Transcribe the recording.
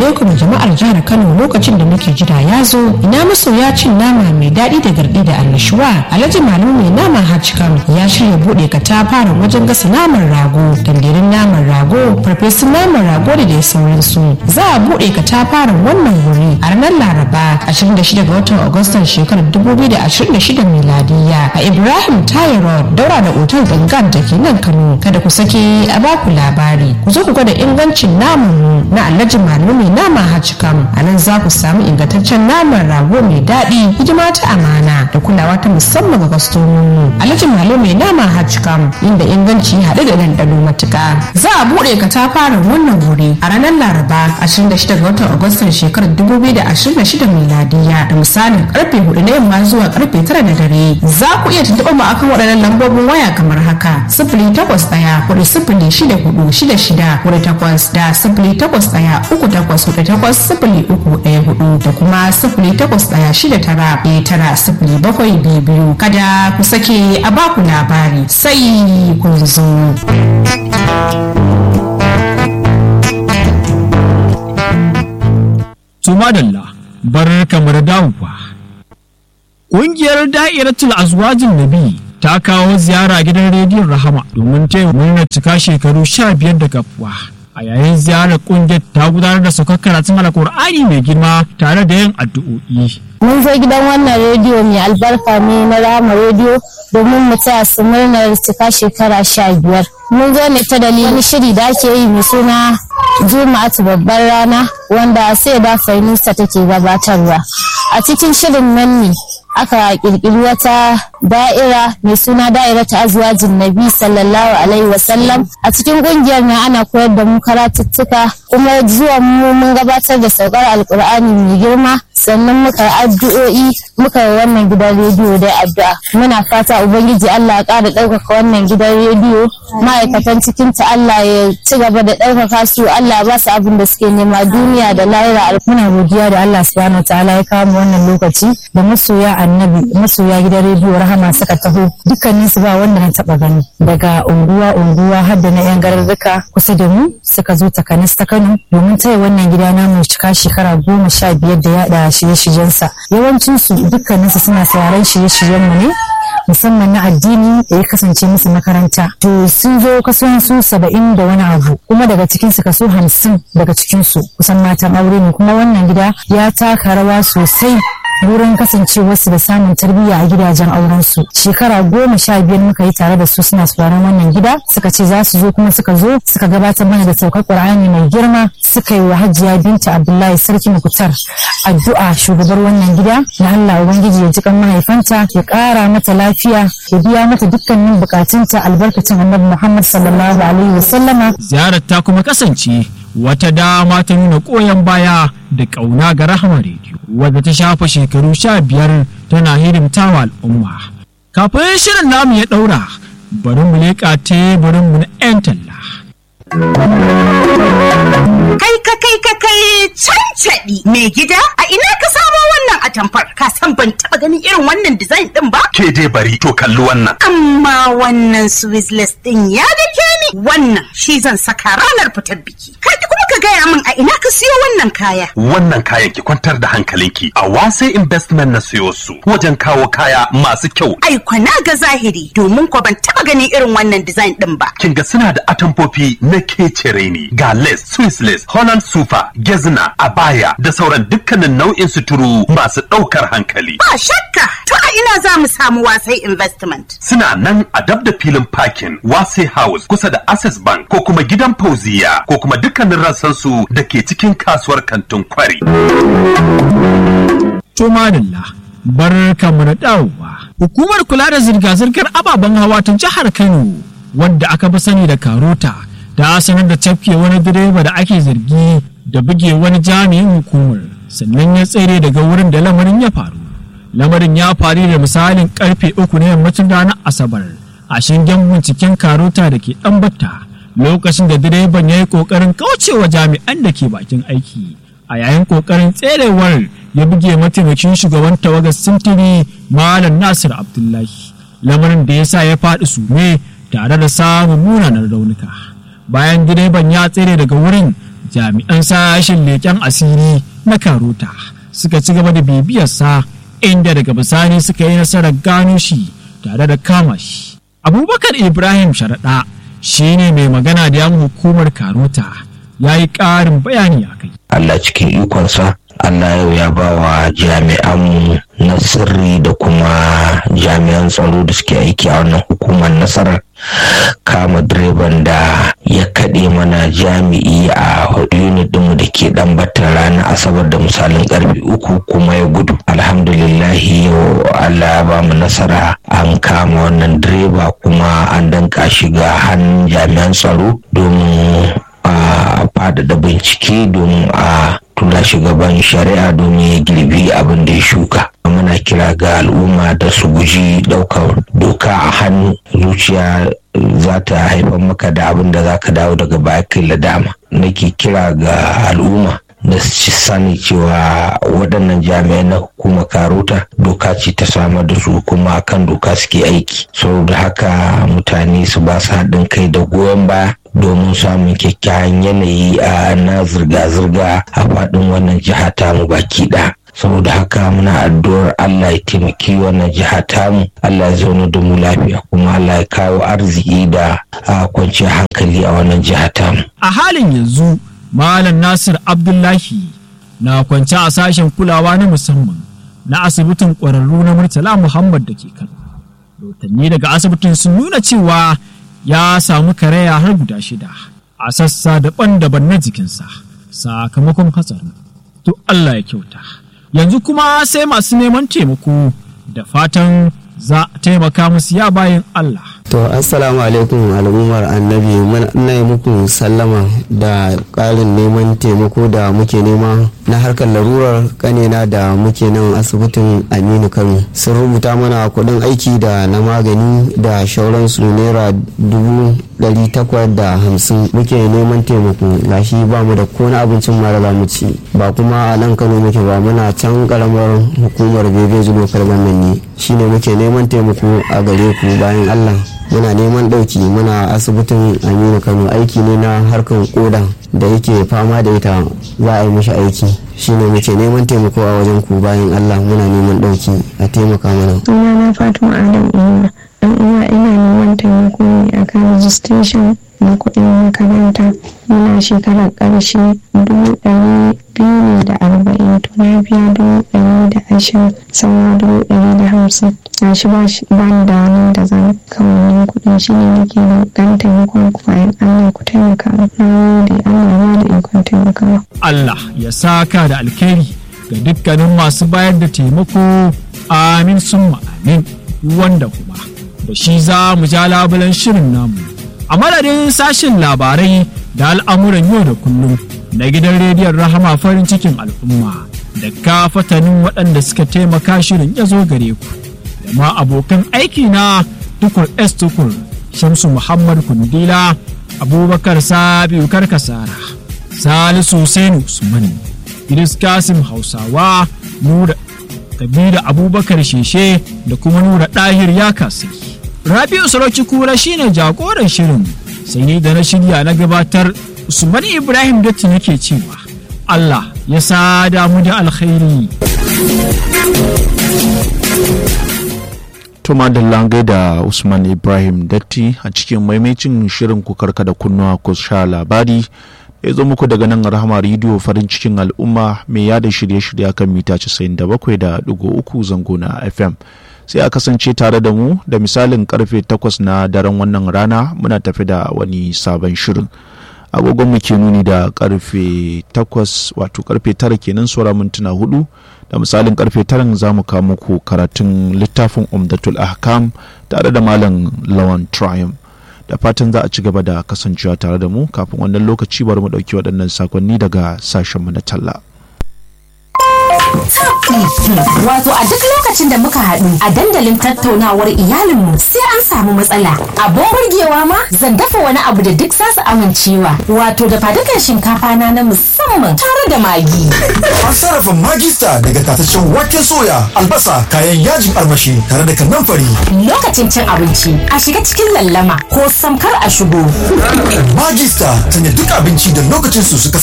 alaikum jama'ar jihar Kano lokacin da muke jira ya zo ina masoya cin nama mai daɗi da garɗi da annashuwa Alhaji Malu mai nama Hachikam ya shirya buɗe katafaren wajen gasa naman rago dandirin naman rago farfesun naman rago da dai sauransu za a buɗe katafaren wannan wuri a ranar Laraba 26 ga watan Agustan shekarar 2026 miladiya a Ibrahim Tayi Road daura da otal Gangan da ke nan Kano kada ku sake a baku labari ku zo ku gwada ingancin naman mu na Alhaji Malu mai nama Hachikam a nan za ku samu ingantaccen naman rago mai daɗi hidima ta amana da kulawa ta musamman ga kwastomomi Alhaji Malu mai nama Hachikam inda inganci haɗe da ɗanɗano matuƙa za a buɗe katafaren wannan wuri a ranar Laraba 26 ga watan Agustan shekarar 2026 miladiya da misalin karfe 4 na yamma zuwa karfe 9 na dare za ku iya tuntuɓa mu akan waɗannan lambobin waya kamar haka sifili takwas ɗaya hudu sifili shida hudu shida shida hudu takwas da sifili takwas ɗaya uku takwas hudu takwas sifili uku ɗaya hudu da kuma sifili takwas ɗaya shida tara ɗaya tara sifili bakwai biyu biyu kada ku sake a baku labari sai kun zo. Sumadalla bar kamar dawowa. Ƙungiyar da'iratul azwajin nabi ta kawo ziyara gidan rediyon rahama domin taya murnar cika shekaru sha biyar da kafuwa. A yayin ziyarar ƙungiyar ta gudanar da saukar karatun alkur'ani mai girma tare da yin addu'o'i. mun zo gidan wannan rediyo mai albarka ne na rama rediyo domin mu taya su murnar cika shekara sha biyar mun zo ne ta dalilin shiri da ake yi mai suna juma'atu babbar rana wanda sai da fainusa take gabatarwa a cikin shirin nan ne aka kirkiri wata da'ira mai suna da'ira ta azwajin nabi sallallahu alaihi wasallam a cikin kungiyar nan ana koyar da mu karatuttuka kuma zuwa mu mun gabatar da saukar alkur'ani mai girma sannan muka addu'o'i muka yi wannan gidan rediyo da addu'a muna fata ubangiji Allah ya ƙara ɗaukaka wannan gidan rediyo ma'aikatan cikin ta Allah ya ci gaba da ɗaukaka su Allah ya ba su abin da suke nema duniya da lahira muna godiya da Allah subhanahu wa ta'ala ya kawo mu wannan lokaci da masoya annabi masoya gidan rediyo rahama suka taho dukkanin su ba wanda na taba gani daga unguwa unguwa har da na yan garurruka kusa da mu suka zo takanas ta Kano domin taya wannan gida namu cika shekara goma sha biyar da yada shirye-shiryensa yawancin su dukkanin su suna sauraron shirye-shiryen mu ne musamman na addini da ya kasance musu makaranta to sun zo kasan su saba'in da wani abu kuma daga cikin su kaso hamsin daga cikin su kusan matan aure ne kuma wannan gida ya taka rawa sosai wurin kasancewarsu da samun tarbiyya a gidajen aurensu shekara goma sha biyar muka yi tare da su suna sauraron wannan gida suka ce za su zo kuma suka zo suka gabatar mana da saukar qur'ani mai girma suka yi wa hajiya binta abdullahi sarki mukutar addu'a shugabar wannan gida na allah ubangiji ya ji kan mahaifanta ya kara mata lafiya ya biya mata dukkanin bukatunta albarkacin annabi muhammad sallallahu alaihi wasallama Ziyarar ta kuma kasance wata dama ta nuna koyon baya da ƙauna ga rahama rediyo wadda ta shafa shekaru sha biyar tana hidimtawa al'umma. Kafin shirin namu ya ɗaura bari mu leƙa teburinmu na 'yan talla. Kai ka kai ka kai cancaɗi mai gida a ina ka samo wannan atamfar ka san ban taɓa ganin irin wannan design ɗin ba ke dai bari to kalli wannan amma wannan swissless ɗin ya dake ni wannan shi zan saka ranar fitar biki kai kuma ka gaya min a ina ka siyo wannan kaya wannan kayan ki kwantar da hankalinki a wasai investment na siyo su wajen kawo kaya masu kyau ai kwana ga zahiri domin ko ban taɓa ganin irin wannan design ɗin ba kin ga suna da atamfofi na kecere ne ga lace swiss lace holland super gezna abaya da sauran dukkanin nau'in suturu masu ɗaukar hankali ba shakka to a ina za mu samu wasai investment suna nan a dab da filin parking wasai house kusa da access bank ko kuma gidan fauziya ko kuma dukkanin rassansu da ke cikin kasuwar kantin kwari Tumadilla bar kamar da dawowa. Hukumar kula da zirga-zirgar ababen hawa ta jihar Kano wadda aka fi sani da Karota ta sanar da cafke wani direba da ake zargi da buge wani jami'in hukumar sannan ya tsere daga wurin da lamarin ya faru. Lamarin ya faru da misalin karfe uku na yammacin ranar Asabar a shingen binciken Karota da ke ɗambata lokacin da direban ya yi ƙoƙarin kaucewa jami'an da ke bakin aiki. a yayin kokarin tserewar ya buge mataimakin shugaban tawagar sintiri malam nasir abdullahi lamarin da ya sa ya faɗi sume tare da samun munanan raunuka bayan direban ya tsere daga wurin jami'an sashen leƙen asiri na karota suka ci gaba da bibiyarsa inda daga bisani suka yi nasarar gano shi tare da kama shi abubakar ibrahim sharaɗa shi ne mai magana da yan hukumar karota ya yi ƙarin bayani a kai Allah cikin ikonsa Allah yau ya ba wa jami'anmu na sirri da kuma jami'an tsaro da suke aiki a wannan hukumar nasarar kama direban da ya kaɗe mana jami'i a unit ɗinmu da ke ɗan batar ranar asabar da misalin ƙarfe uku kuma ya gudu alhamdulillahi yau Allah ya ba mu nasara an kama wannan direba kuma an danka shiga hannun jami'an tsaro domin a faɗaɗa bincike domin a tura shi gaban shari'a domin ya girbi abin da ya shuka muna kira ga al'umma da su guji ɗaukar doka a hannu zuciya za ta haifar maka da abin da za ka dawo daga baya kai ladama nake kira ga al'umma da su sani cewa waɗannan jami'ai na hukumar karota doka ce ta samar da su kuma kan doka suke aiki saboda haka mutane su ba su haɗin kai da goyon baya domin samun kyakkyawan yanayi a na zirga-zirga a faɗin wannan jiha tamu baki ɗaya saboda haka muna addu'ar Allah ya taimaki wannan jiha tamu Allah ya zauna da mu lafiya kuma Allah ya kawo arziki da kwanciyar hankali a wannan jiha tamu a halin yanzu malam nasir abdullahi na kwance a sashen kulawa na musamman na asibitin ƙwararru na murtala muhammad da ke kano rahotanni daga asibitin sun nuna cewa ya samu karaya har guda shida a sassa daban-daban na jikinsa sakamakon hatsarin to Allah ya kyauta yanzu kuma sai masu neman taimako da fatan za a taimaka musu ya bayan Allah To assalamu alaikum al'ummar annabi muna yi muku sallama da ƙarin neman taimako da muke nema na harkar larurar kanena da muke nan asibitin Aminu Kano sun rubuta mana kuɗin aiki da na magani da shauransu naira dubu ɗari takwas da hamsin muke neman taimako gashi ba mu da kona abincin mara za mu ci ba kuma a nan Kano muke ba muna can karamar hukumar Bebe Zulo Kalban ne shine muke neman taimako a gare ku bayan Allah muna neman ɗauki muna asibitin aminu kano aiki ne na harkar koda da yake fama da ita za a yi mishi aiki shine muke neman taimako a wajen ku bayan allah muna neman ɗauki a taimaka mana suna na fatima adam ina dan uwa ina neman taimako ne akan registration na kuɗin makaranta muna shekarar ƙarshe dubu ɗari biyu ne da arba'in to na biya dubu ɗari da ashirin sauran dubu ɗari da hamsin na shi ba ni da wani da zan kamannin kuɗin shi ne nake da ɗan taimakon ku bayan Allah ku taimaka na gode Allah ba da ikon taimakawa. Allah ya saka da alkhairi ga dukkanin masu bayar da taimako amin summa amin wanda kuma da shi za mu ja labulan shirin namu a madadin sashen labarai da al'amuran yau da kullum na gidan rediyon rahama farin cikin al'umma da kafatanin waɗanda suka taimaka shirin ya zo gare ku da ma abokan aiki na tukur s tukur shamsu muhammad kundila abubakar sabiu karkasara salisu Hussein usman idris kasim hausawa nura kabila abubakar sheshe da kuma nura ɗahir ya kasai rabi'u sarauci kura shine jagoran shirin sai ni da na shirya na gabatar usman ibrahim datti nake cewa allah ya sada mu da alkhairi Tuma da langai da Usman Ibrahim Datti a cikin maimacin shirin ku karka da kunnuwa ku sha labari ya zo muku daga nan rahama rediyo farin cikin al'umma mai yada shirye-shirye kan mita 97.3 zango na FM. Sai a kasance tare da mu da misalin karfe 8 na daren wannan rana muna tafi da wani sabon shirin. agogon mu ke nuni da karfe 8 wato karfe 9 kenan saura mintuna hudu da misalin karfe 9 za mu kawo muku karatun littafin umdatul ahkam tare da malam lawan triumph da fatan za a ci gaba da kasancewa tare da mu kafin wannan lokaci bari mu dauki waɗannan sakonni daga sashenmu na talla Wato a duk lokacin da muka haɗu a dandalin tattaunawar iyalinmu sai an samu matsala. Abin burgewa ma zan dafa wani abu da duk za su amincewa. Wato da fadukan shinkafa na na musamman tare da magi. An sarrafa magista daga tataccen waken soya, albasa, kayan yajin armashi tare da kanamfari. Lokacin cin abinci a shiga cikin lallama ko samkar a shigo. Magista sanya duk abinci da lokacin su suka